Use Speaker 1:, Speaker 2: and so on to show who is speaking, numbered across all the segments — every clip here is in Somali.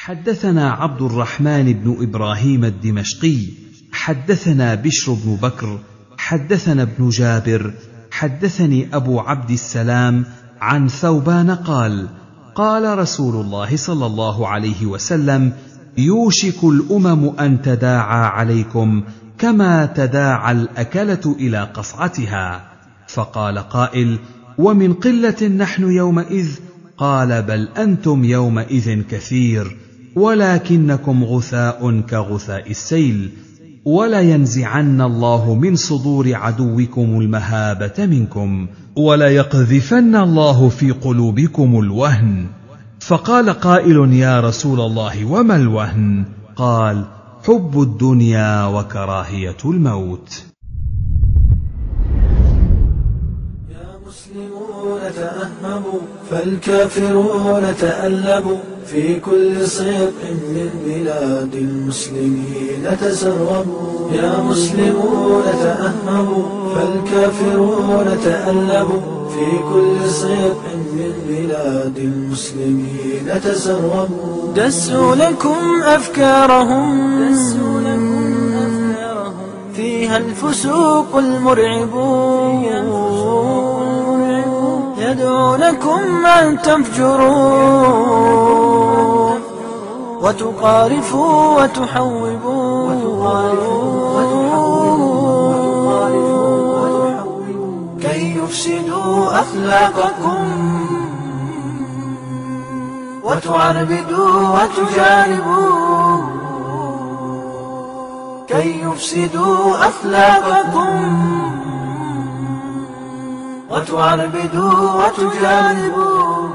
Speaker 1: حدثنا عبد الرحمن بن ابراهيم الدمشقي حدثنا بشر بن بكر حدثنا ابن جابر حدثني ابو عبد السلام عن ثوبان قال قال رسول الله صلى الله عليه وسلم يوشك الامم ان تداعى عليكم كما تداعى الاكله الى قصعتها فقال قائل ومن قله نحن يومئذ قال بل انتم يومئذ كثير ولكنكم غثاء كغثاء السيل ولينزعن الله من صدور عدوكم المهابه منكم وليقذفن الله في قلوبكم الوهن فقال قائل يا رسول الله وما الوهن قال حب الدنيا وكراهيه الموت
Speaker 2: المسلمون تأهبوا فالكافرون تألبوا في كل صيق من بلاد المسلمين تسربوا يا مسلمون تأهبوا فالكافرون تألبوا في كل صيق من بلاد المسلمين تسربوا دسوا لكم أفكارهم دسوا لكم أفكارهم فيها الفسوق المرعبون يدعونكم أن تفجروا وتقارفوا وتحوبوا كي يفسدوا أخلاقكم وتعربدوا وتجانبوا كي يفسدوا أخلاقكم وتعربدوا وتجانبوا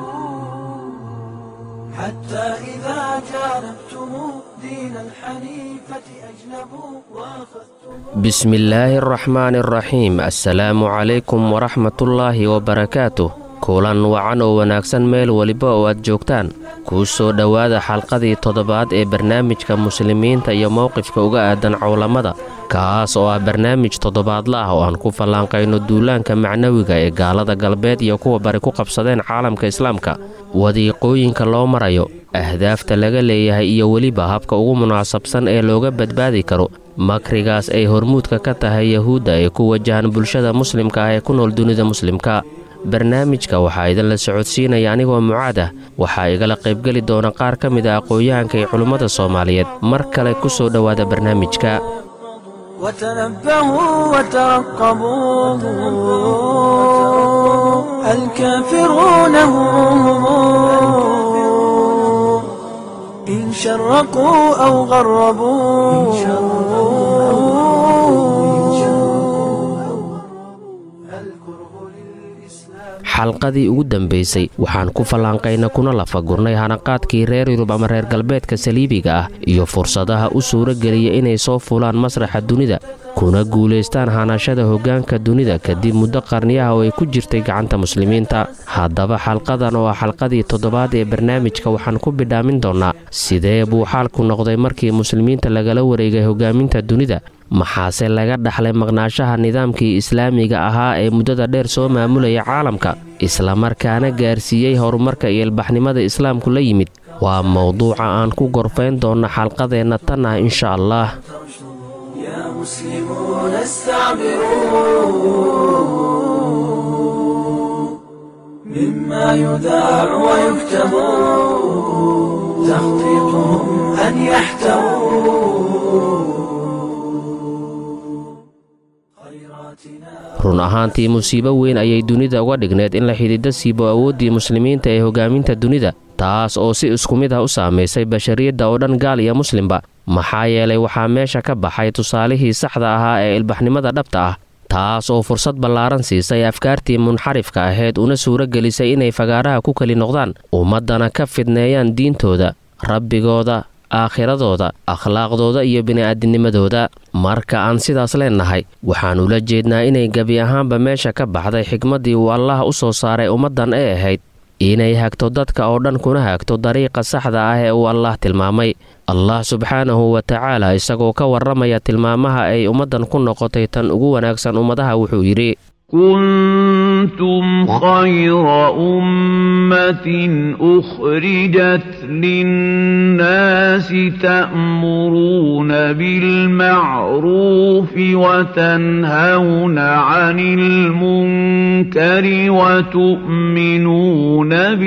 Speaker 2: حتى إذا جانبتم دين الحنيفة أجنبوا وأخذتم
Speaker 3: بسم الله الرحمن الرحيم السلaamu calaykum waraxmatullaahi wabarakaatuh kulan wacan oo wanaagsan meel weliba oo aad joogtaan kuu soo dhowaada xalqadii toddobaad ee barnaamijka muslimiinta iyo mowqifka uga aadan cowlamada kaas oo ah barnaamij toddobaadla ah oo aan ku fallaanqayno duulaanka macnawiga ee gaalada galbeed iyo kuwa bari ku qabsadeen caalamka islaamka wadiiqooyinka loo marayo ahdaafta laga leeyahay iyo weliba habka ugu munaasabsan ee looga badbaadi karo makrigaas ay hormuudka ka tahay yahuudda ee ku wajahan bulshada muslimka ah ee ku nool dunida muslimka barnaamijka waxaa idinla socodsiinaya anigoo mucaad ah waxaa igala qaybgeli doona qaar ka mid a aqoon-yahanka iyo culimmada soomaaliyeed mar kale ku soo dhowaada barnaamijka
Speaker 2: وتنبهوا وترقبوا الكافرون هم إن شرقوا أو غربوا
Speaker 3: xalqadii ugu dambaysay waxaan ku fallaanqayna kuna lafagurnay hanaqaadkii reer yurub ama reer galbeedka saliibiga ah iyo fursadaha u suuro geliya inay soo fulaan masraxa dunida kuna guulaystaan hanashada hoggaanka dunida kadib muddo qarniyaha oo ay ku jirtay gacanta muslimiinta haddaba xalqadan oo ah xalqadii toddobaad ee barnaamijka waxaan ku bidhaamin doonnaa sidee buu xaalku noqday markii muslimiinta lagala wareegay hoggaaminta dunida maxaase laga dhaxlay maqnaashaha nidaamkii islaamiga ahaa ee muddada dheer soo maamulaya caalamka islamarkaana gaarsiiyey horumarka iyo ilbaxnimada islaamku la yimid waa mowduuca aan ku gorfayn doonno xalqadeenna tan ah insha allah
Speaker 2: يا مسلمون استعبروا مما يذاع ويكتب تخطيطهم أن يحتووا
Speaker 3: run ahaantii musiibo weyn ayay dunida uga dhigneed in la xidhiiddo siibo awooddii muslimiinta ee hoggaaminta dunida taas oo si isku mid ah u saamaysay bashariyadda oo dhan gaal iyo muslimba maxaa yeelay waxaa meesha ka baxay tusaalihii saxda ahaa ee ilbaxnimada dhabta ah taas oo fursad ballaaran siisay afkaartii munxarifka ahayd una suuro gelisay inay fagaaraha ku keli noqdaan ummaddana ka fidneeyaan diintooda rabbigooda aakhiradooda akhlaaqdooda iyo bini'aadinimadooda marka aan sidaas leennahay waxaan ula jeednaa inay gebi ahaanba meesha ka baxday xigmaddii uu allaah u soo saaray ummaddan ee ahayd inay hagto dadka oo dhan kuna hagto dariiqa saxda ah ee uu allaah tilmaamay allah subxaanahu wa tacaala isagoo ka warramaya tilmaamaha ay ummaddan ku noqotay tan ugu wanaagsan ummadaha wuxuu yidhi
Speaker 4: كنتم خير أمة أخرجت للناس تأمرون بالمعروف وتنهون عن المنكر وتؤمنون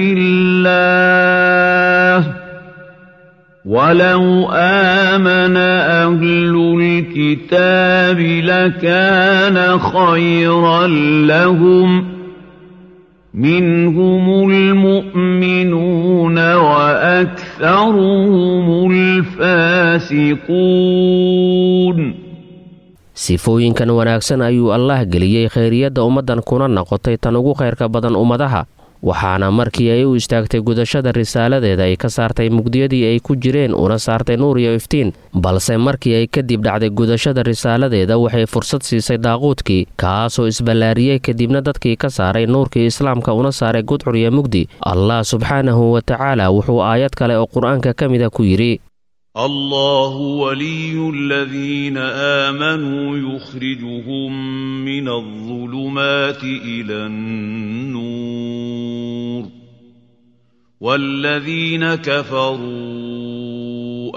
Speaker 4: بالله ولو آمن أهل الكتاب لكان خيرا لهم منهم المؤمنون وأكثرهم الفاسقون
Speaker 3: sifooyinkan wanaagsan ayuu allaah geliyey khayriyadda ummaddan kuna noqotay tan ugu khayrka badan ummadaha waxaana markii ay u istaagtay gudashada risaaladeeda ay ka saartay mugdiyadii ay ku jireen una saartay nuur iyo iftiin balse markii ay kadib dhacday gudashada risaaladeeda waxay fursad siisay daaquudkii kaasoo isballaariyey kadibna dadkii ka saaray nuurkii islaamka una saaray gudcur iyo mugdi allah subxaanahu wa tacaala wuxuu aayad kale oo qur-aanka ka mida ku yidhi
Speaker 4: الله ولي الذين آمنوا يخرجهم من الظلمات إلى النور والذين كفروا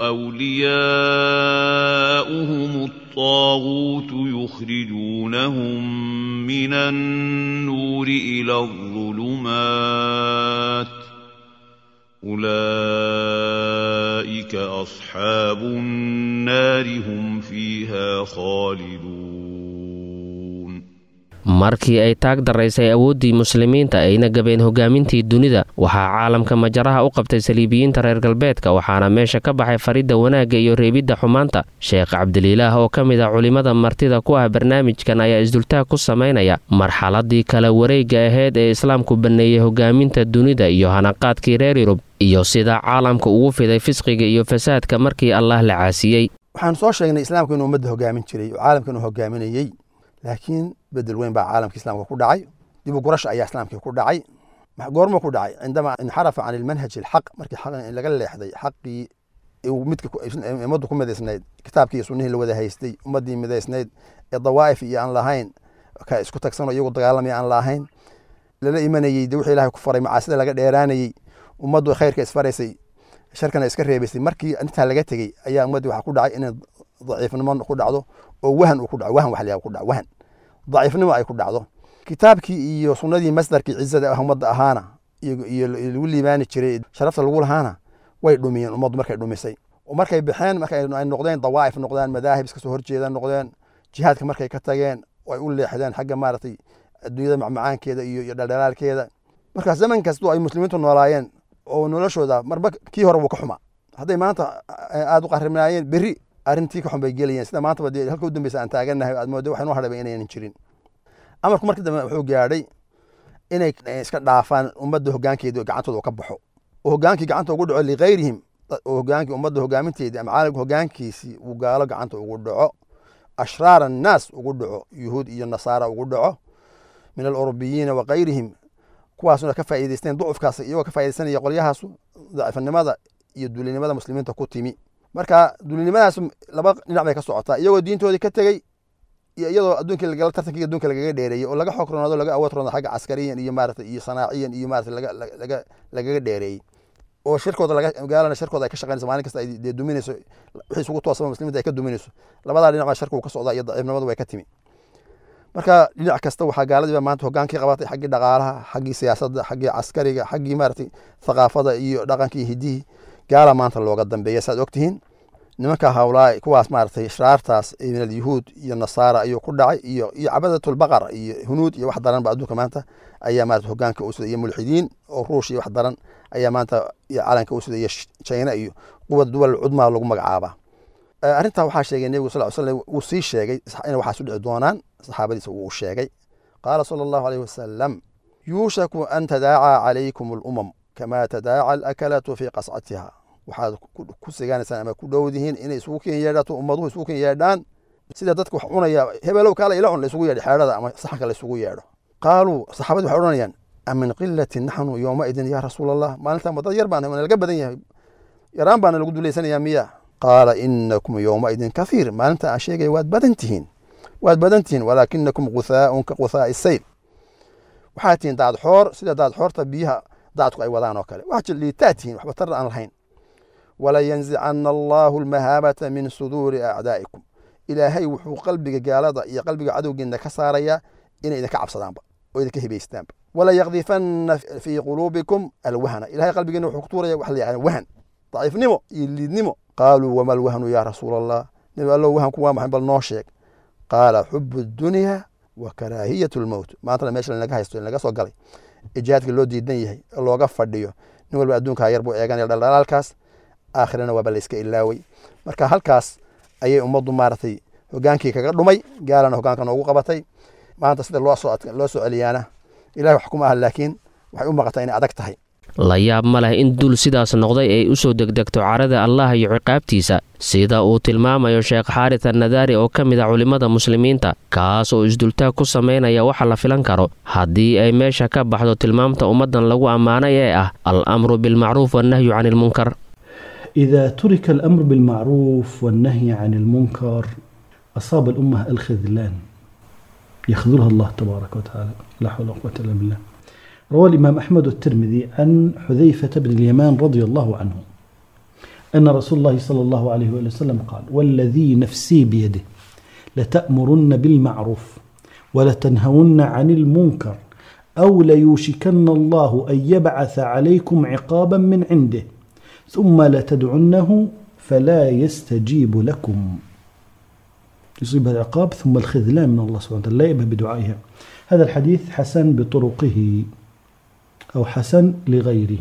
Speaker 4: أولياؤهم الطاغوت يخرجونهم من النور إلى الظلمات أولئك أصحاب النار هم فيها خالدون
Speaker 3: markii ay taag daraysay awooddii muslimiinta ayna gabeen hogaamintii dunida waxaa caalamka majaraha u qabtay saliibiyiinta reer galbeedka waxaana meesha ka baxay faridda wanaagga iyo reebidda xumaanta sheekh cabdililaah oo ka mid ah culimmada martida ku ah barnaamijkan ayaa isdultaag ku samaynaya marxaladii kala wareegga ahayd ee islaamku banneeyey hogaaminta dunida iyo hanaqaadkii reer yurub iyo sida caalamka ugu fiday fisqiga iyo fasaadka markii allah la caasiyey
Speaker 5: waxaan soo sheegnay islaamku inuu ummadda hogaamin jiray oo caalamka inuu hogaaminayey laakiin bedel weyn baa caalamka islaamka ku dhacay dib u gurasha ayaa islaamkii ku dhacay goorma ku dhacay cindama inxarafa can ilmanhaji alxaq markii laga leexday xaqii midka ummaddu ku midaysnayd kitaabkii iyo sunnihii la wada haystay ummaddii midaysnayd ee dawaa'if iyo aan lahayn ka isku tagsanoo iyagu dagaalamaya aan lahayn lala imanayey de wixii ilahay ku faray macaasida laga dheeraanayey ummaddu khayrka isfaraysay sharkana iska reebaysay markii intaa laga tegey ayaa ummaddii waxaa ku dhacay inay daciifnimo ku dhacdo oo wahan uu ku dhaco wahan wax la ku dhaco wahan daciifnimo ay ku dhacdo kitaabkii iyo sunnadii masdarkii cizada ah ummadda ahaana iyo lagu liibaani jiray sharafta lagu lahaana way dhumiyeen ummaddu markay dhumisay markay baxeen marka ay noqdeen dawaa'if noqdeen madaahib iska soo horjeeda noqdeen jihaadka markay ka tageen ay u leexdeen xagga maaragtay adduunyada macmacaankeeda iyo iyo dhaldhalaalkeeda marka zaman kastoo ay muslimiintu noolaayeen oo noloshooda marba kii hore wuu ka xumaa hadday maanta aada u qaribnaayeen berri arrintii ka xun bay gelayeen sida maantaba dee halka u dambeysa aan taagannahay aad moodo waxay noo hadhaba inaynan jirin amarku markii dambe wuxuu gaadhay inay iska dhaafaan ummadda hoggaankeedii gacantooda ka baxo oo hoggaankii gacanta ugu dhaco likayrihim oo hoggaankii ummadda hoggaaminteedii ama caalamka hoggaankiisii uu gaalo gacanta ugu dhaco ashraar annaas ugu dhaco yuhuud iyo nasaara ugu dhaco min alurubiyiina wa kayrihim kuwaasuna ka faa'iidaysteen ducufkaas iyagoo ka faa'iidaysanaya qolyahaasu daciifnimada iyo dulinimada muslimiinta ku timi marka dulinimadaas laba dhinac bay ka socotaa iyagoo diintoodii ka tegey iyo iyadoo adduunkii lagala tartankii adduunka lagaga dheereeyey oo laga xog ronaado laga awood ronaado xagga caskariyan iyo maarata iyo sanaaciyan iyo maarata laga laga lagaga dheereeyey oo shirkooda laga gaalana shirkooda ay ka shaqaynayso maalin kasta ay dee duminayso wixii isugu toosaba muslimiinta ay ka duminayso labadaa dhinac baa sharku ka socdaa iyo daciifnimadu way ka timi marka dhinac kasta waxaa gaaladiiba maanta hogaankii qabatay xaggii dhaqaalaha xaggii siyaasadda xaggii caskariga xaggii maaragtay thaqaafada iyo dhaqankii hidihii gaala maanta looga dambeeya saad ogtihiin nimanka hawlaa kuwaas maaragtay shraartaas min alyahuud iyo nasaara ayuu ku dhacay iyo iyo cabadatulbaqar iyo hunuud iyo wax daran ba adduunka maanta ayaa maarata hogaanka u sida iyo mulxidiin oo ruush iyo wax daran ayaa maanta iyo calanka u sida iyo china iyo quwad duwal cudmaa lagu magacaabaa arrintaa waxaa sheegay nebigu sal slam wuu sii sheegay inay waxaas u dhici doonaan saxaabadiisa wuu sheegay qaala sala allahu alayhi wasalam yuushaku an tadaaca calaykum alumam kama tadaaca alakalatu fii qascatiha waxaad ku sigaanaysaan ama ku dhowdihiin inay isugu ken yeedhato ummaduhu isugu ken yeedhaan sida dadka wax cunaya hebelow kaala ila cun la isugu yeedho xeedhada ama saxanka la isugu yeedho qaaluu saxaabadii waxay odhanayaan amin qilatin naxnu yowmaidin yaa rasuul allah maalintan dad yar baan laga badan yahay yaraan baana lagu duleysanayaa miya qaala inakum yowmaidin kathiir maalinta aan sheegaya waad badan tihiin waad badan tihiin walaakinakum guthaaun ka guthaa'i sayl waxaad tihiin daad xoor sida daad xoorta biyaha daadku ay wadaan oo kale waxaa liitaa tihiin waxba tar aan lahayn walayanzicana allaahu almahaabata min suduuri acdaa'ikum ilaahay wuxuu qalbiga gaalada iyo qalbiga cadowgiina ka saarayaa inay idinka cabsadaanba oo idinka hibaystaanba wala yakdifanna fii quluubikum alwahna ilahay qalbigiina wuxuu ku tuuraya wax la yaqaan wahan daciifnimo iyo liidnimo qaaluu wama alwahnu yaa rasuula allah nabi allow wahanku waa maxay bal noo sheeg qaala xubu dunya wa karaahiyatu lmowt maantana meesha lanaga haysto lanaga soo galay ee jihaadka loo diidan yahay ee looga fadhiyo nin walba adduunkaa yar buu eeganaya dhaldhalaalkaas aakhirana waaba la iska ilaaway marka halkaas ayay ummaddu maaragtay hogaankii kaga dhumay gaalana hogaanka noogu qabatay maanta sida loo soo loo soo celiyaana ilahay wax kuma aha laakiin waxay u maqataa inay adag tahay
Speaker 3: la yaab ma leh in dul sidaas noqday ay u soo degdegto carada allah iyo ciqaabtiisa sida uu tilmaamayo sheekh xaaris annadaari oo ka mid a culimmada muslimiinta kaas oo isdultaag ku samaynaya waxa la filan karo haddii ay meesha ka baxdo tilmaamta ummaddan lagu ammaanay ee ah al amru bilmacruuf wannahyu cani ilmunkar
Speaker 6: إذا ترك الأمر بالمعروف والنهي عن المنكر أصاب الأمة الخذلان يخذلها الله تبارك وتعالى لا حول ولا قوة إلا بالله روى الإمام أحمد الترمذي عن حذيفة بن اليمان رضي الله عنه أن رسول الله صلى الله عليه وسلم قال والذي نفسي بيده لتأمرن بالمعروف ولتنهون عن المنكر أو ليوشكن الله أن يبعث عليكم عقابا من عنده ثم لتدعنه فلا يستجيب لكم يصيب هذا العقاب ثم الخذلان من الله سبحانه وتعالى لا يأبه بدعائها هذا الحديث حسن بطرقه أو حسن لغيره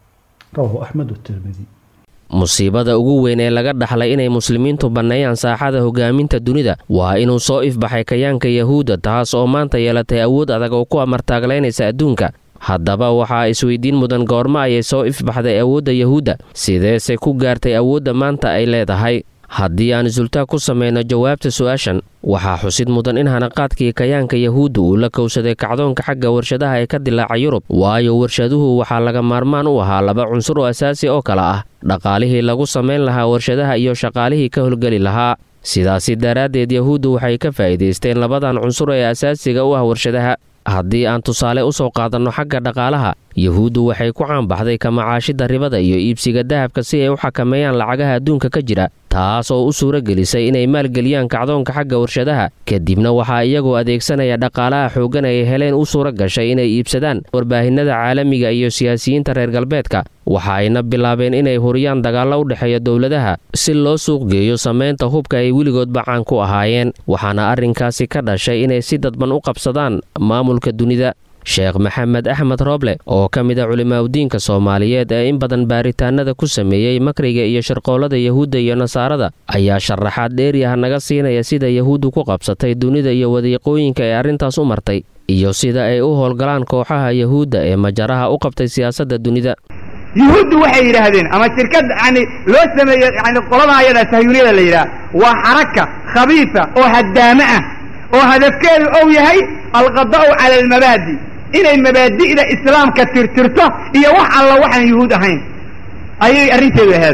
Speaker 6: رواه أحمد والترمذي
Speaker 3: musiibada ugu weyn ee laga dhaxlay inay muslimiintu banneeyaan saaxada hogaaminta dunida waa inuu soo ifbaxay kayaanka yahuudda taas oo maanta yeelatay awood adag oo ku amartaaglaynaysa adduunka haddaba waxaa isweydiin mudan goormo ayay soo ifbaxday awoodda yahuudda sideese ku gaartay awoodda maanta ay leedahay haddii aan isultaag ku samayno jawaabta su-aashan waxaa xusid mudan in hanaqaadkii kayaanka yahuudda uu la kowsaday kacdoonka xagga warshadaha ee ka dilaaca yurub waayo warshaduhu waxaa laga maarmaan u ahaa laba cunsur oo asaasi oo kale ah dhaqaalihii lagu samayn lahaa warshadaha iyo shaqaalihii ka howlgeli lahaa sidaasi daraaddeed yahuuddu waxay ka faa'iidaysteen labadan cunsur ee asaasiga u ah warshadaha haddii aan tusaale u soo qaadanno xagga dhaqaalaha yahuuddu waxay ku caanbaxday ka macaashidda ribada iyo iibsiga dahabka si ay u xakameeyaan lacagaha adduunka ka jira taas oo u suuro gelisay inay maalgeliyaan kacdoonka xagga warshadaha kadibna waxaa iyagoo adeegsanaya dhaqaalaha xooggan ay heleen u suuro gashay inay iibsadaan warbaahinada caalamiga iyo siyaasiyiinta reer galbeedka waxa ayna bilaabeen inay huriyaan dagaallo u dhexeeya dowladaha si loo suuq geeyo samaynta hubka ay weligoodba caan ku ahaayeen waxaana arrinkaasi ka dhashay inay si dadban u qabsadaan maamulka dunida sheekh maxamed axmed rooble oo ka mid a culimaadudiinka soomaaliyeed ee in badan baaritaanada ku sameeyey makriga iyo shirqoolada yahuudda iyo nasaarada ayaa sharaxaad dheeri ah naga siinaya sida yahuuddu ku qabsatay dunida iyo wadiiqooyinka ee arrintaas u martay iyo sida ay u howlgalaan kooxaha yahuudda ee majaraha u qabtay siyaasadda dunida
Speaker 7: yuhuuddu waxay yidhaahdeen ama shirkad yani loo sameeye yani qolada ayada sahyuuniyada la yidhaha waa xaraka khabiisa oo haddaamo ah oo hadafkeedu ou yahay alqada'u cala almabaadi inay mabaadi'da islaamka tirtirto iyo wax alla waxaan yuhuud ahayn ayay arrinteedu ahayd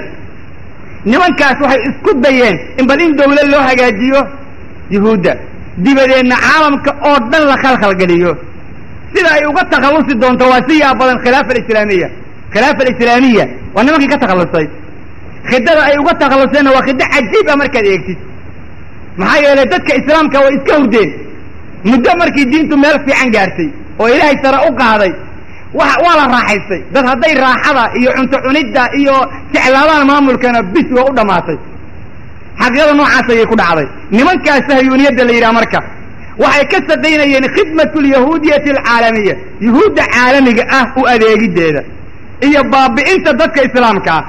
Speaker 7: nimankaas waxay isku dayeen in bal in dawlad loo hagaajiyo yuhuudda dibadeedna caalamka oo dhan la khalkhalgeliyo sida ay uga takhallusi doonto waa si yaa badan khilaafa alislaamiya khilaafa alislaamiya waa nimankii ka takhallusay khidada ay uga takhalluseenna waa khido cajiib ah markaad eegtid maxaa yeelay dadka islaamka way iska hurdeen muddo markii diintu meel fiican gaartay oo ilaahay sare u qaaday wa waa la raaxaystay dad hadday raaxada iyo cunto cunidda iyo jeclaadaan maamulkana bis waa u dhammaatay xaqiiqada noocaas ayay ku dhacday nimankaas sahyuuniyadda la yidhaha marka waxay ka shaqaynayeen khidmatu lyahuudiyati alcaalamiya yuhuudda caalamiga ah u adeegiddeeda iyo baabi'inta dadka islaamka ah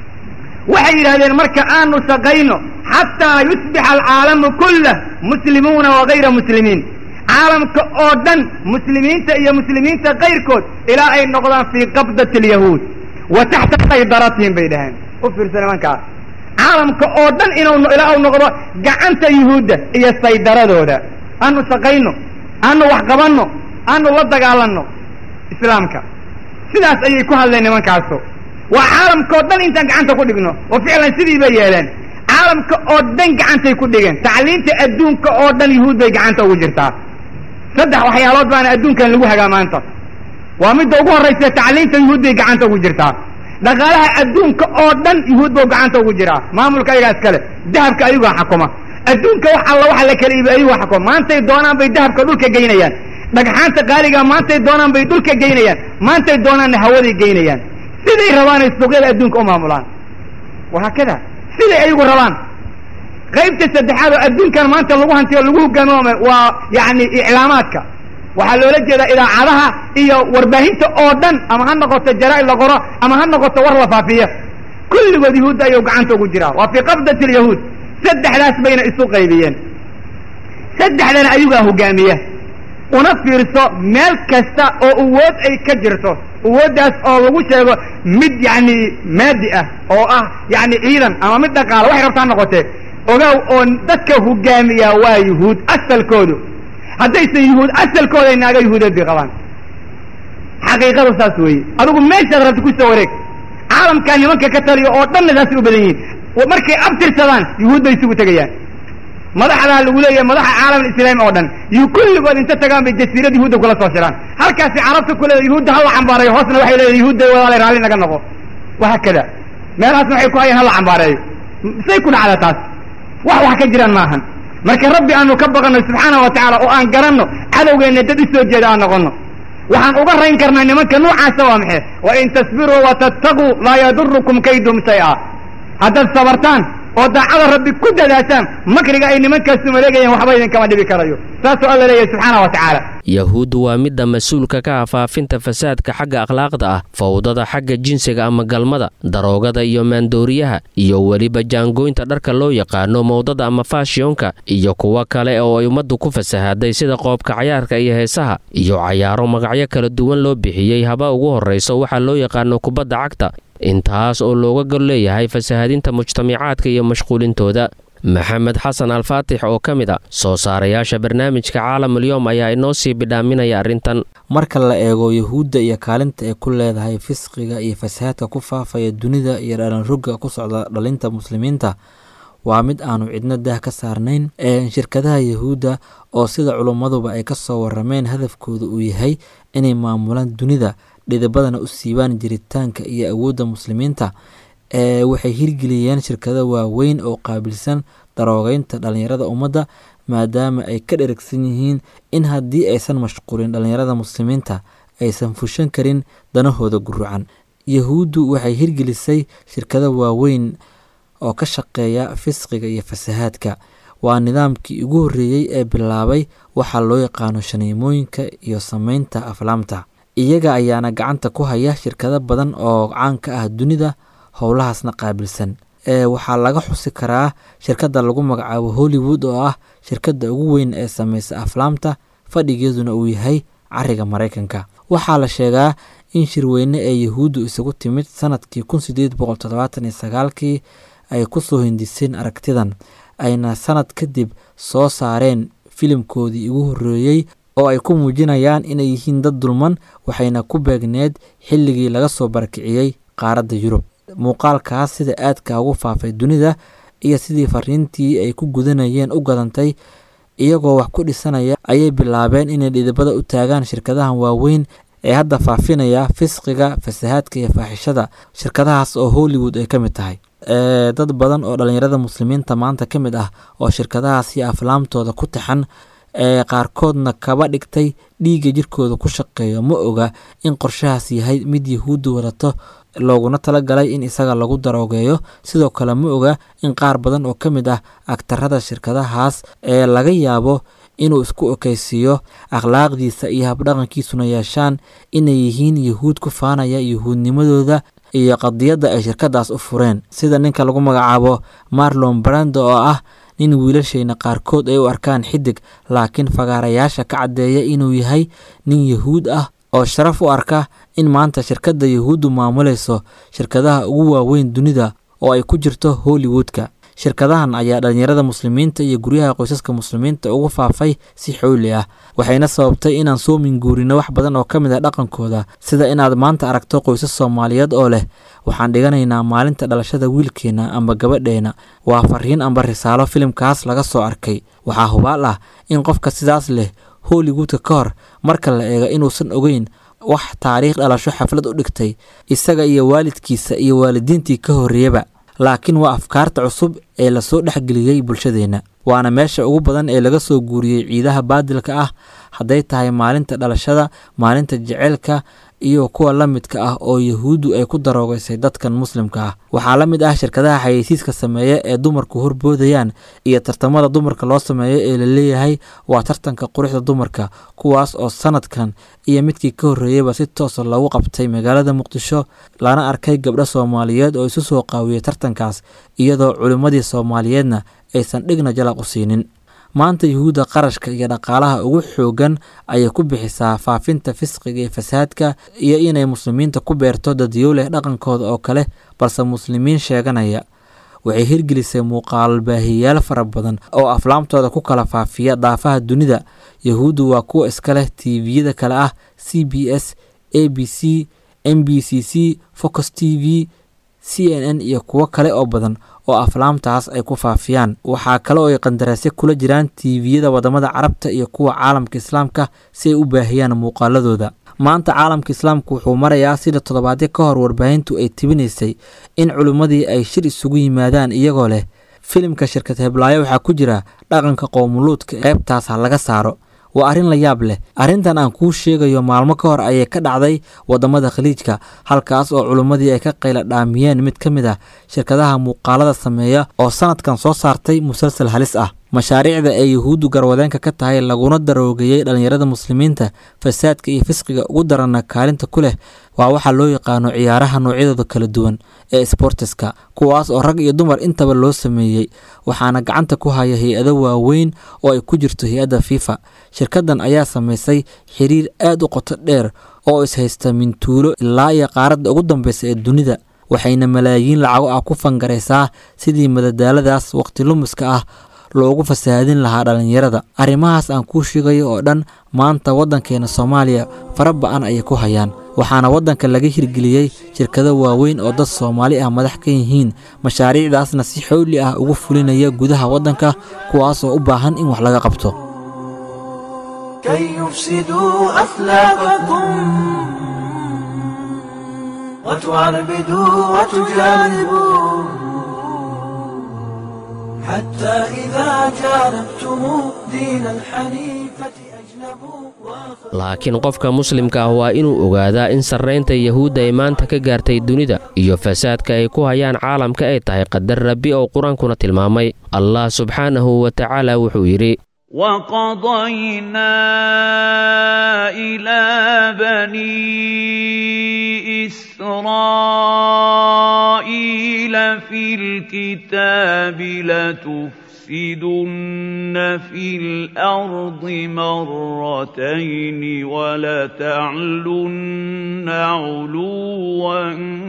Speaker 7: waxay yidhahdeen marka aanu shaqayno xataa yusbixa alcaalamu kullah muslimuuna wagayra muslimiin caalamka oo dhan muslimiinta iyo muslimiinta kayrkood ilaa ay noqdaan fii qabdati alyahuud wa taxta saydaratihim bay dhaheen u fiirsa nimankaas caalamka oo dhan inuu ilaa uu noqdo gacanta yuhuudda iyo saydaradooda aanu shaqayno aanu wax qabanno aanu la dagaalanno islaamka sidaas ayay ku hadleen nimankaasu waa caalamka oo dhan intaan gacanta ku dhigno oo ficlan sidii bay yeeleen caalamka oo dhan gacantay ku dhigeen tacliinta adduunka oo dhan yuhuud bay gacanta ugu jirtaa saddex waxyaalood baana adduunkan lagu hagaa maanta waa midda ugu horraysa tacliinta yuhuud bay gacanta ugu jirtaa dhaqaalaha adduunka oo dhan yuhuud buu gacanta ugu jiraa maamulka ayagaa iskale dahabka ayugaa xakuma adduunka wax alla waxa la kala iibi ayugaa xakuma maantay doonaan bay dahabka dhulka geynayaan dhagxaanta qaaligaa maantay doonaan bay dhulka geynayaan maantay doonaanna hawaday geynayaan siday rabaan ay suuqyada adduunka u maamulaan wahaakada siday ayagu rabaan qaybta saddexaad oo adduunkan maanta lagu hantiyo lagu hogaamiyo waa yacni iclaamaadka waxaa loola jeedaa idaacadaha iyo warbaahinta oo dhan ama ha noqoto jaraa-id la qoro ama ha noqoto war la faafiyo kulligood yahuudda ayuu gacanta ugu jiraa waa fii qabdati alyahuud saddexdaas bayna isu qaybiyeen saddexdana ayugaa hogaamiya una fiirso meel kasta oo awood ay ka jirto awooddaas oo lagu sheego mid yacni maadi ah oo ah yacni ciidan ama mid dhaqaala waxay rabtaa noqotee ogaaw oo dadka hogaamiya waa yuhuud asalkoodu haddaysan yuhuud asalkooda naaga yuhuudeed bay qabaan xaqiiqadu saas weeye adigu meeshaad rabta ku soo wareeg caalamkaa nimanka ka taliya oo dhanna saasay u badan yihiin markay abtirsadaan yuhuud bay isugu tegayaan madaxdaa lagu leeyahay madaxa caalam islaami oo dhan yu kulligood inta tagaan bay jasiirad yuhuudda kula soo shiraan halkaasi carabta ku leedahay yuhuudda hala cambaarayo hoosna waxay leedahay yuhuudda walaale raalli naga noqo wahaakada meelahaasna waxay ku hayaan hala cambaareeyo say ku dhacda taas wax wax ka jiraan maahan marka rabbi aanu ka baqanno subxaana wa tacaala oo aan garanno cadowgeenna dad u soo jeeda aan noqonno waxaan uga rayn karnaa nimanka noocaasa waa maxay wa in tasbiruu watattaquu laa yadurukum kaydum shay-a haddaad sabartaan oo daacada rabbi ku dadaashaan makriga ay nimankaasu maleegayaan waxba idinkama dhibi karayo saasoo alla leeyahay subxaana wa tacaala
Speaker 3: yahuuddu waa midda mas-uulka ka ah faafinta fasaadka xagga akhlaaqda ah fawdada xagga jinsiga ama galmada daroogada iyo maandooriyaha iyo weliba jaangooynta dharka loo yaqaano mowdada ama faashiyonka iyo kuwo kale oo ay ummaddu ku fasahaday sida qoobka cayaarka iyo heesaha iyo cayaaro magacyo kala duwan loo bixiyey haba ugu horrayso waxaa loo yaqaano kubadda cagta intaas oo looga gol leeyahay fasahadinta mujtamacaadka iyo mashquulintooda maxamed xasan alfaatix oo ka mid a soo saarayaasha barnaamijka caalamulyoom ayaa inoo sii bidhaaminaya arrintan
Speaker 8: marka la eego yuhuudda iyo kaalinta ay ku leedahay fisqiga iyo fasahaadka ku faafaya dunida iyo dhalanroga ku socda dhalinta muslimiinta waa mid aanu cidno daah ka saarnayn shirkadaha yuhuudda oo sida culummaduba ay ka soo warameen hadafkooda uu yahay inay maamulaan dunida dhidibadana u siibaan jiritaanka iyo awoodda muslimiinta ee waxay hirgeliyeen shirkado waaweyn oo qaabilsan daroogeynta dhallinyarada ummadda maadaama ay ka dheragsan yihiin in haddii aysan mashquulin dhallinyarada muslimiinta aysan fushan karin danahooda gurucan yahuuddu waxay hirgelisay shirkado waaweyn oo ka shaqeeya fisqiga iyo fasahaadka waa nidaamkii ugu horreeyey ee bilaabay waxaa loo yaqaano shaniimooyinka iyo sameynta aflaamta iyaga ayaana gacanta ku haya shirkado badan oo caan ka ah dunida howlahaasna qaabilsan ee waxaa laga xusi karaa shirkadda lagu magacaabo hollywood oo ah shirkadda ugu weyn ee sameysa aflaamta fadhigeeduna uu yahay cariga maraykanka waxaa la sheegaa in shirweyne ee yahuuddu isagu timid sanadkii kun sideed boqol toddobaatan iyo sagaalkii ay kusoo hindiseen aragtidan ayna sanad kadib soo saareen filimkoodii ugu horreeyey oo ay ku muujinayaan inay yihiin dad dulman waxayna ku beegneed xilligii laga soo barakiciyey qaaradda yurub muuqaalkaas sida aadka ugu faafay dunida iyo sidii fariintii ay ku gudanayeen u gadantay iyagoo wax ku dhisanaya ayay bilaabeen inay dhidibada u taagaan shirkadahan waaweyn ee hadda faafinaya fisqiga fasahaadka iyo faaxishada shirkadahaas oo hollywood ay ka mid tahay dad badan oo dhallinyarada muslimiinta maanta ka mid ah oo shirkadahaas iyo aflaamtooda ku taxan ee qaarkoodna kaba dhigtay dhiigga jirkooda ku shaqeeyo ma oga in qorshahaas yahay mid yahuudda wadato looguna talagalay in isaga lagu daroogeeyo sidoo kale ma oga in qaar badan oo ka mid ah agtarada shirkadahaas ee laga yaabo inuu isku ekeysiiyo akhlaaqdiisa iyo habdhaqankiisuna yeeshaan inay yihiin yahuud ku faanaya yahuudnimadooda iyo qadiyadda ay shirkadaas u fureen sida ninka lagu magacaabo marlon brando oo ah nin wiilashayna qaarkood ay u arkaan xidig laakiin fagaarayaasha ka caddeeya inuu yahay nin yahuud ah oo sharaf u arka in maanta shirkadda yahuuddu maamulayso shirkadaha ugu waaweyn dunida oo ay ku jirto hollywoodka shirkadahan ayaa dhallinyarada muslimiinta iyo guryaha qoysaska muslimiinta ugu faafay si xooli ah waxayna sababtay inaan soo minguurino wax badan oo ka mid ah dhaqankooda sida inaad maanta aragto qoysas soomaaliyeed oo leh waxaan dhiganaynaa maalinta dhalashada wiilkeenna amba gabadheena waa fariin amba risaalo filimkaas laga soo arkay waxaa hubaal ah in qofka sidaas leh hollywoodka ka hor marka la eego inuusan ogeyn wax taariikh dhalasho xaflad u dhigtay isaga iyo waalidkiisa iyo waalidiintii ka horreeyaba laakiin waa afkaarta cusub ee lasoo dhexgeliyey bulshadeenna waana meesha ugu badan ee laga soo guuriyey ciidaha baadilka ah hadday tahay maalinta dhalashada maalinta jeceylka iyo kuwa la midka ah oo yahuuddu ay ku daroogaysay dadkan muslimka ah waxaa la mid ah shirkadaha xayeysiiska sameeya ee dumarku horboodayaan iyo tartamada dumarka loo sameeyo ee la leeyahay waa tartanka quruxda dumarka kuwaas oo sanadkan iyo midkii ka horreeyeyba si toosa loogu qabtay magaalada muqdisho lana arkay gabdho soomaaliyeed oo isu soo qaawiyey tartankaas iyadoo culimmadii soomaaliyeedna aysan dhigna jalaq u siinin maanta yuhuudda qarashka iyo dhaqaalaha ugu xoogan ayay ku bixisaa faafinta fisqiga iyo fasaadka iyo inay muslimiinta ku beerto dadyow leh dhaqankooda oo kale balse muslimiin sheeganaya waxay hirgelisay muuqaal baahiyayaal fara badan oo aflaamtooda ku kala faafiya daafaha dunida yahuuddu waa kuwa iska leh tviyada kale ah c b s a b c m b c c focus t v c n n iyo kuwo kale oo badan oo aflaamtaas ay ku faafiyaan waxaa kale oo ay qandaraasyo kula jiraan tiiviyada wadamada carabta iyo kuwa caalamka islaamka si ay u baahiyaan muuqaaladooda maanta caalamka islaamku wuxuu marayaa sida toddobaadyo ka hor warbaahintu ay tibinaysay in culimmadii ay shir isugu yimaadaan iyagoo leh filimka shirkad heblaayo waxaa ku jira dhaqanka qowmuluudka qeybtaas ha laga saaro waa arrin la yaab leh arrintan aan kuu sheegayo maalmo ka hor ayay ka dhacday wadamada khaliijka halkaas oo culimmadii ay ka qayla dhaamiyeen mid ka mid ah shirkadaha muuqaalada sameeya oo sanadkan soo saartay musalsal halis ah mashaariicda ay yuhuuddu garwadeenka ka tahay laguna daroogeeyey dhallinyarada muslimiinta fasaadka iyo fisqiga ugu daranna kaalinta ku leh waa waxaa loo yaqaano ciyaaraha noocyadooda kala duwan ee sbortiska kuwaas oo rag iyo dumar intaba loo sameeyey waxaana gacanta ku haya hay-ado waaweyn oo ay ku jirto hay-adda fifa shirkaddan ayaa samaysay xiriir aad u qoto dheer oo ishaysta mintuulo ilaa iyo qaaradda ugu dambeysa ee dunida waxayna malaayiin lacago ah ku fangaraysaa sidii madadaaladaas waqti lumiska ah loogu fasahaadin lahaa dhallinyarada arrimahaas aan kuu sheegayo oo dhan maanta waddankeena soomaaliya fara ba-an ayay ku hayaan waxaana waddanka laga hirgeliyey shirkado waaweyn oo dad soomaali ah madax ka yihiin mashaariicdaasna si xowli ah ugu fulinaya gudaha waddanka kuwaas oo u baahan in wax laga qabto
Speaker 2: كي يفسدوا أخلاقكم وتعربدوا وتجانبوا حتى إذا جانبتم دين الحنيفة أجنبوا
Speaker 3: laakiin qofka muslimka ah waa inuu ogaadaa in sarraynta yahuudda ay maanta ka gaartay dunida iyo fasaadka ay ku hayaan caalamka ay tahay qadar rabbi oo qur-aankuna tilmaamay allah subxaanahu wa tacaala wuxuu yidhi
Speaker 4: وقضينا إلى بني إسرائيل في الكتاب لتفسدن في الأرض مرتين ولتعلن علوا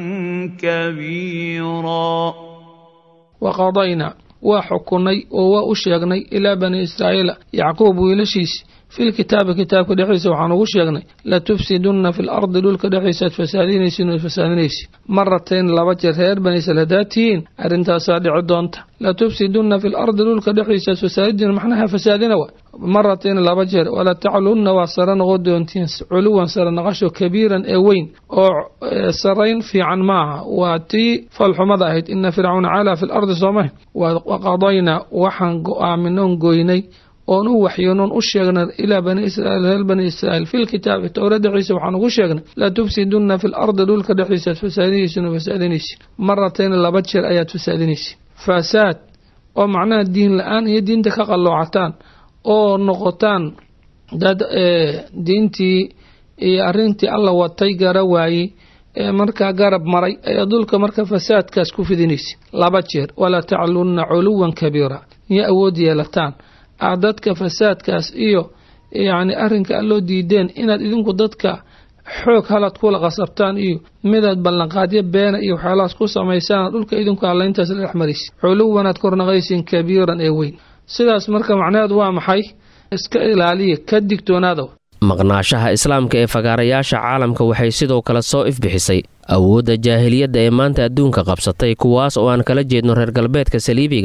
Speaker 4: كبيرا
Speaker 9: waqadaynaa waa xukunay oo waa u sheegnay ilaa bani israa'iila yacquub wiilashiis filkitaabi kitaabka dhexdiisa waxaan ugu sheegnay latufsidunna fi lardi dhulka dhexdiisa ad fasaadinaysiin oad fasaadinaysiin maratayn laba jeer reer bani israiil haddaad tihiin arrintaasaa dhici doonta latufsidunna fi lardi dhulka dhexdiisa ad fasaadidiin maxnaha fasaadina wa maratayn laba jeer walataclunna waa sare noqon doontiin culuwan sare naqasho kabiiran ee weyn oo sarayn fiican maaha waa tii falxumada ahayd ina fircauna calaa fi lardi soomah waqadaynaa waxaan go-aaminoon goynay oon u waxyoonoon u sheegnay ilaa bani israiil reer bani israiil fi lkitaabi towra dhexdiisa waxaan ugu sheegnay latufsidunna fi lardi dhulka dhexdiisa ad fasaadinaysiin oo fasaadinaysiin maratayn laba jeer ayaad fasaadinaysiin fasaad oo macnaha diin la-aan iyo diinta ka qalloocataan oo noqotaan dad diintii iyo arrintii alla watay gara waayey ee markaa garab maray ayaa dhulka marka fasaadkaas ku fidinaysa laba jeer walaa taclunna culuwan kabiira iyo awood yeelataan aad dadka fasaadkaas iyo yacni arrinka alloo diideen inaad idinku dadka xoog halad kula qasabtaan iyo midaad ballanqaadyo beena iyo waxyaalahaas ku samaysaan dhulka idinku allayntaas la dhex maraysa culuwanaad kornaqaysiin kabiiran ee weyn sidaas marka macnaheedu waa maxay iska ilaaliya ka digtoonaada
Speaker 3: maqnaashaha islaamka ee fagaarayaasha caalamka waxay sidoo kale soo ifbixisay awoodda jaahiliyadda ee maanta adduunka qabsatay kuwaas oo aan kala jeedno reer galbeedka saliibiga ah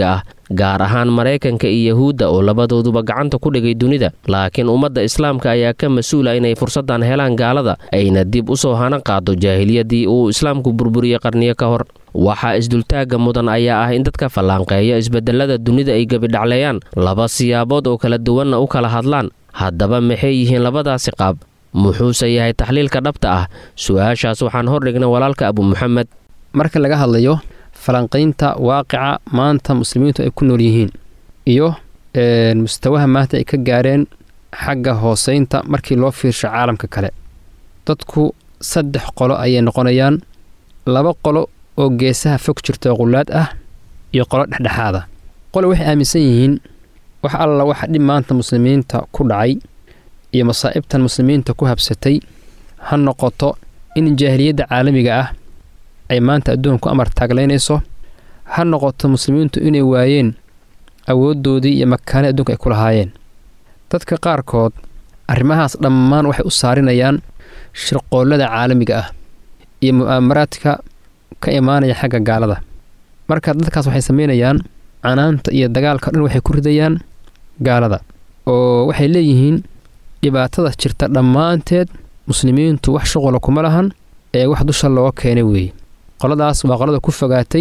Speaker 3: gaar ahaan maraykanka iyo yahuudda oo labadooduba gacanta ku dhigay dunida laakiin ummadda islaamka ayaa ka mas-uula inay fursaddan helaan gaalada ayna dib u soo hana qaado jaahiliyadii uu islaamku burburiyey qarniyo ka hor waxaa isdultaagga mudan ayaa ah in dadka fallaanqeeya isbedelada dunida ay gebidhacleeyaan laba siyaabood oo kala duwanna u kala hadlaan haddaba maxay yihiin labadaasi qaab muxuuse yahay taxliilka dhabta ah su-aashaas waxaan hordhignay walaalka abu muxamed
Speaker 10: marka laga hadlayo falanqaynta waaqica maanta muslimiintu ay ku nool yihiin iyo mustawaha maanta ay ka gaareen xagga hooseynta markii loo fiirsho caalamka kale dadku saddex qolo ayay noqonayaan laba qolo oo geesaha fog jirta qullaad ah iyo qolo dhexdhexaada qole waxay aaminsan yihiin wax alla waxa dhib maanta muslimiinta ku dhacay iyo masaa'ibtan muslimiinta ku habsatay ha noqoto in jaahiliyadda caalamiga ah ay maanta adduunku amar taaglaynayso ha noqoto muslimiintu inay waayeen awooddoodii iyo makaanai adduunka ay ku lahaayeen dadka qaarkood arrimahaas dhammaan waxay u saarinayaan shirqoollada caalamiga ah iyo mu'aamaraadka ka imaanaya xagga gaalada marka dadkaas waxay samaynayaan canaanta iyo dagaalka dhan waxay ku ridayaan gaalada oo waxay leeyihiin dhibaatada jirta dhammaanteed muslimiintu wax shuqula kuma lahan ee wax dusha looga keenay weeye qoladaas waa qolada ku fogaatay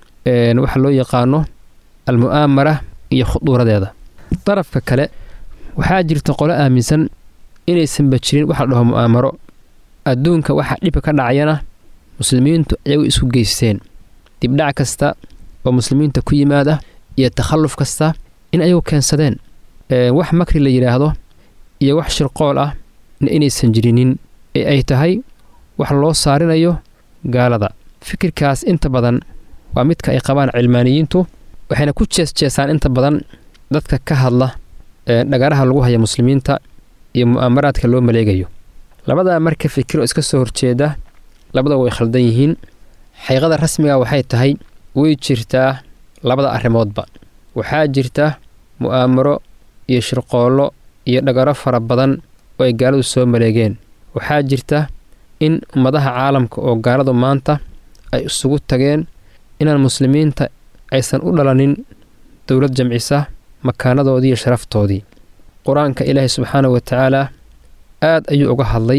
Speaker 10: waxa loo yaqaano almu'aamara iyo khuduuradeeda darafka kale waxaa jirta qolo aaminsan inaysanba jirin wax la dhaho mu'aamaro adduunka waxa dhibka ka dhacayana muslimiintu iyagu isku geysteen dibdhac kasta oo muslimiinta ku yimaada iyo takhalluf kasta in ayagu keensadeen wax makri la yidhaahdo iyo wax shirqool ah inaysan jirinin ee ay tahay wax loo saarinayo gaalada fikirkaas inta badan waa midka ay qabaan cilmaaniyiintu waxayna ku jeesjeesaan inta badan dadka ka hadla dhagaraha lagu haya muslimiinta iyo mu'aamaraadka loo maleegayo labadaa marka fikiro iska soo horjeeda labada way khaldan yihiin xaqiiqada rasmiga waxay tahay way jirtaa labada arrimoodba waxaa jirta mu'aamaro iyo shirqoollo iyo dhagaro fara badan oo ay gaaladu soo maleegeen waxaa jirta in ummadaha caalamka oo gaaladu maanta ay isugu tageen inaan muslimiinta aysan u dhalanin dowlad jamcisa makaanadoodii iyo sharaftoodii qur-aanka ilaahay subxaanahu wa tacaalaa aad ayuu uga hadlay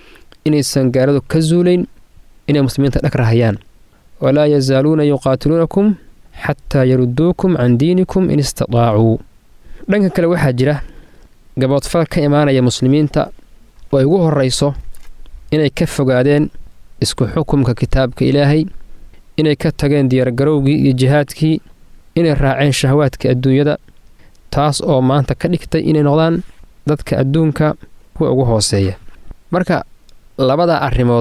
Speaker 10: inaysan gaaladu ka zuulayn inay muslimiinta dhag rahayaan walaa yazaaluuna yuqaatiluunakum xataa yarudduukum can diinikum in istadaacuu dhanka kale waxaa jira gaboodfal ka imaanaya muslimiinta oo ay ugu horrayso inay ka fogaadeen isku xukumka kitaabka ilaahay inay ka tageen diyaargarowgii iyo jihaadkii inay raaceen shahawaadka adduunyada taas oo maanta ka dhigtay inay noqdaan dadka adduunka kuwa ugu hooseeya marka labada arrimood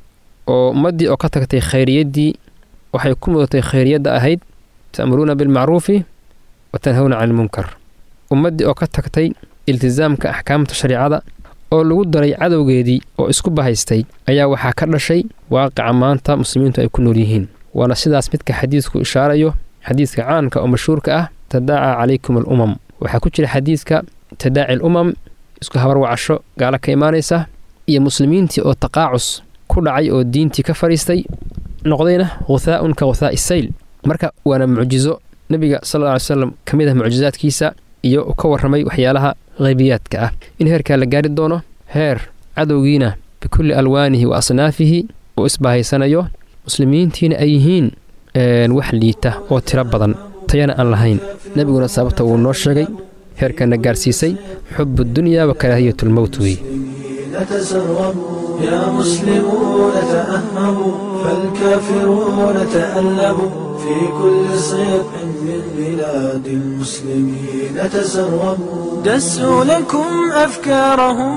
Speaker 10: oo ummaddii oo ka tagtay khayriyaddii waxay ku mudatay khayriyadda ahayd ta'muruuna bilmacruufi wa tanhawna cani ilmunkar ummaddii oo ka tagtay iltisaamka axkaamta shareicada oo lagu daray cadowgeedii oo isku bahaystay ayaa waxaa ka dhashay waaqica maanta muslimiintu ay ku nool yihiin waana sidaas midka xadiidku ishaarayo xadiidka caanka oo mashhuurka ah tadaaca calaykum alumam waxaa ku jira xadiidka tadaaci alumam isku habarwacasho gaalo ka imaanaysa iyo muslimiintii oo taqaacus ku dhacay oo diintii ka fadhiistay noqdayna khuthaa'un ka khuthaa'i sayl marka waana mucjizo nebiga sal alla ly slam ka mid ah mucjizaadkiisa iyo uu ka warramay waxyaalaha haybiyaadka ah in heerkaa la gaari doono heer cadowgiina bikulli alwaanihi wa asnaafihi uu isbahaysanayo muslimiintiina ay yihiin wax liita oo tiro badan tayana aan lahayn nebiguna sababta wuu noo sheegay heerkana gaarsiisay xubu dunya wa karaahiyatulmowt weeye
Speaker 2: تسربوا يا مسلمون تأهبوا فالكافرون تألبوا في كل صيف من بلاد المسلمين تسربوا دسوا لكم أفكارهم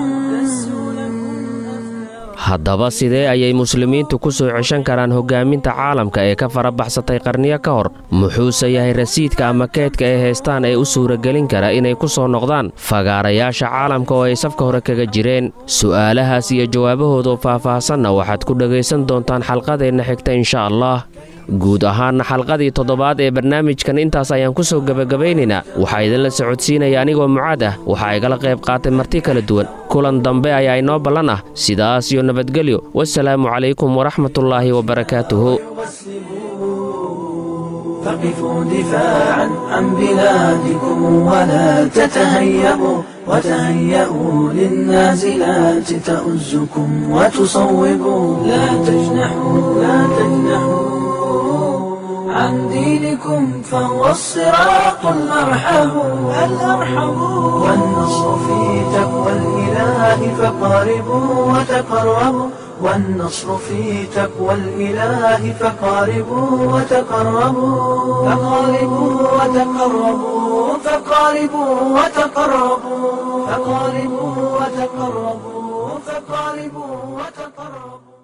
Speaker 3: haddaba sidee ayay muslimiintu ku soo ceshan karaan hoggaaminta caalamka ee ka farabaxsatay qarniyo ka hor muxuuse yahay rasiidka ama keedka ay haystaan ee u suuragelin kara inay ku soo noqdaan fagaarayaasha caalamka oo ay safka hore kaga jireen su'aalahaas iyo jawaabahoodoo faah-faahsanna waxaad ku dhegaysan doontaan xalqadeenna xigta insha allah guud ahaanna xalqadii toddobaad ee barnaamijkan intaas ayaan ku soo gebagabaynaynaa waxaa idinla socodsiinaya anigoo mucaad ah waxaa igala qayb qaatay marti kala duwan kulan dambe ayaa inoo ballan ah sidaas iyo nabadgelyo wasalaamu calaykum waraxmatullaahi wabarakaatuhu
Speaker 2: فقفوا دفاعا عن بلادكم ولا تتهيبوا وتهيئوا للنازلات تؤزكم وتصوبوا لا تجنحوا لا تجنحوا عن دينكم فهو الصراط الأرحم الأرحم والنصر في تقوى الإله فقاربوا وتقربوا والنصر في تقوى الإله فقاربوا وتقربوا فقاربوا وتقربوا فقاربوا وتقربوا فقاربوا وتقربوا فقاربوا وتقربوا